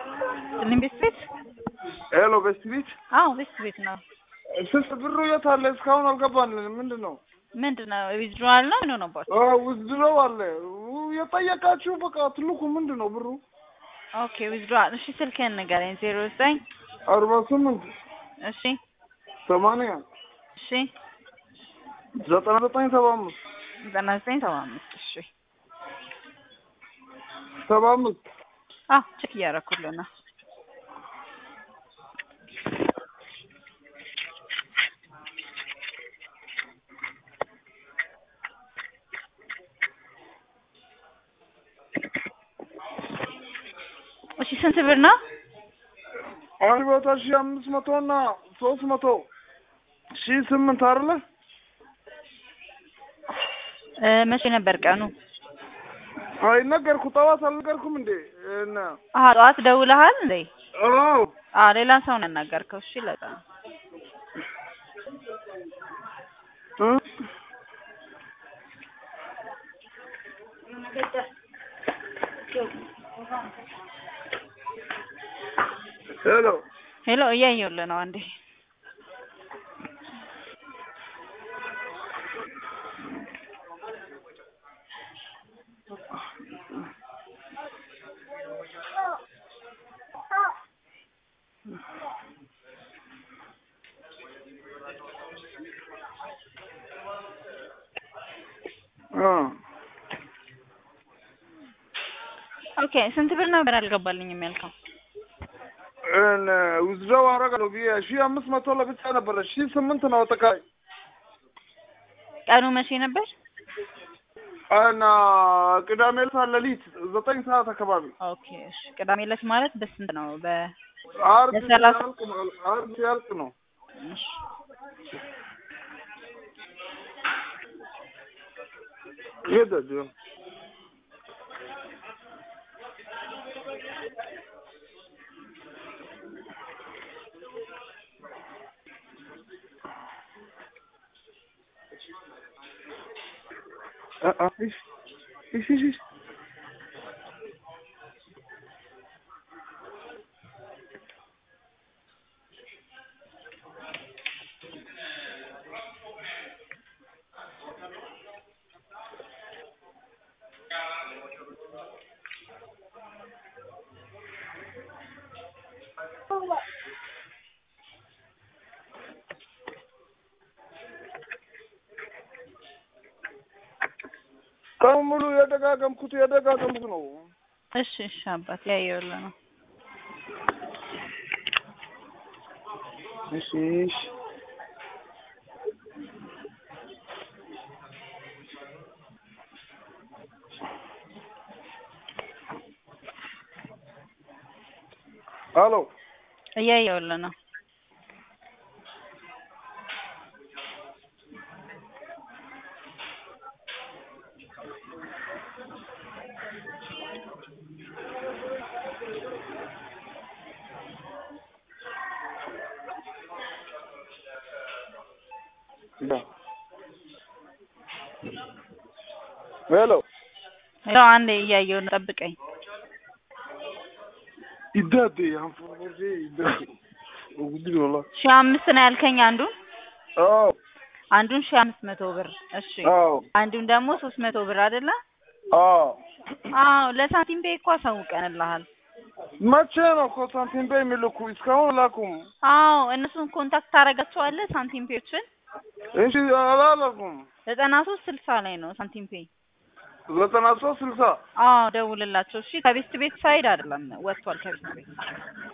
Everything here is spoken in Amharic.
ስልኝ ቤት ቤት ሄሎ ቤስት ቤት አዎ ቤት ቤት ነው። ስስ ብሩ የት አለ? እስካሁን አልገባልን። ምንድን ነው ምንድን ነው ዊዝድሮዋል ነው ምን ሆነባችሁ? ውዝድረው አለ የጠየቃችሁ በቃ ትልቁ ምንድን ነው ብሩ ኦኬ ዊዝድሮዋል። እሺ ስልክህን ንገረኝ። ዜሮ ዘጠኝ አርባ ስምንት እሺ ሰማንያ እሺ ዘጠና ዘጠኝ ሰባ አምስት ዘጠና ዘጠኝ ሰባ አምስት እሺ ሰባ አምስት አዎ ቼክ እያደረኩልህ ነው። እሺ ስንት ብር ነው? አንድ ቦታ ሺ አምስት መቶ እና ሶስት መቶ ሺ ስምንት አይደለ? እ መቼ ነበር ቀኑ? አይ ነገርኩ። ጠዋት አልነገርኩም እንዴ? እና አሀ ጠዋት ደውለሃል እንዴ? አዎ አዎ ሌላ ሰው ነው ያናገርከው። እሺ ለዛ ነው። እ ሄሎ ሄሎ እያየሁልህ ነው አንዴ አ ኦኬ ስንት ብር ነበር አልገባልኝም ያልከው? እነ ውዝድረው አደርጋለሁ ብዬ ሺ አምስት መቶ ለብቻ ነበረ ሺ ስምንት ነው አጠቃላይ ቀኑ መቼ ነበር? እና ቅዳሜ ዕለት ሌሊት ዘጠኝ ሰዓት አካባቢ ኦኬ እሺ ቅዳሜ ዕለት ማለት በስንት ነው? በ አርብ በሰላሳ ሲያልቅ ነው አርብ ሲያልቅ ነው እሺ ሄደድ አ- አ- እሺ እሺ እሺ እሺ ቀኑ ሙሉ የደጋገምኩት የደጋገምኩት ነው። እሺ እሺ አባት እያየሁልህ ነው። እሺ እሺ ሄሎ እያየሁልህ ነው። ሄሎ ሄሎ አንዴ እያየሁ ነው፣ ጠብቀኝ። ይዳዴ አንፎርዜ ይዳዴ ወግዲ ወላ ሺህ አምስት ነው ያልከኝ አንዱን አዎ አንዱን ሺህ አምስት መቶ ብር እሺ አዎ አንዱን ደግሞ ሶስት መቶ ብር አይደለ? አዎ አዎ ለሳንቲም ቤ እኮ አሳውቀንልሃል። መቼ ነው እኮ ሳንቲም ቤ የሚልኩ? እስካሁን ላኩም። አዎ እነሱን ኮንታክት ታደርጋቸዋለህ ሳንቲም ፔዎችን እሺ አላላኩም። ዘጠና ሶስት ስልሳ ላይ ነው ሳንቲም ፔ ዘጠና ሶስት ስልሳ አዎ ደውልላቸው እሺ ከቤስት ቤት ሳይድ አይደለም ወጥቷል ከቤስት ቤት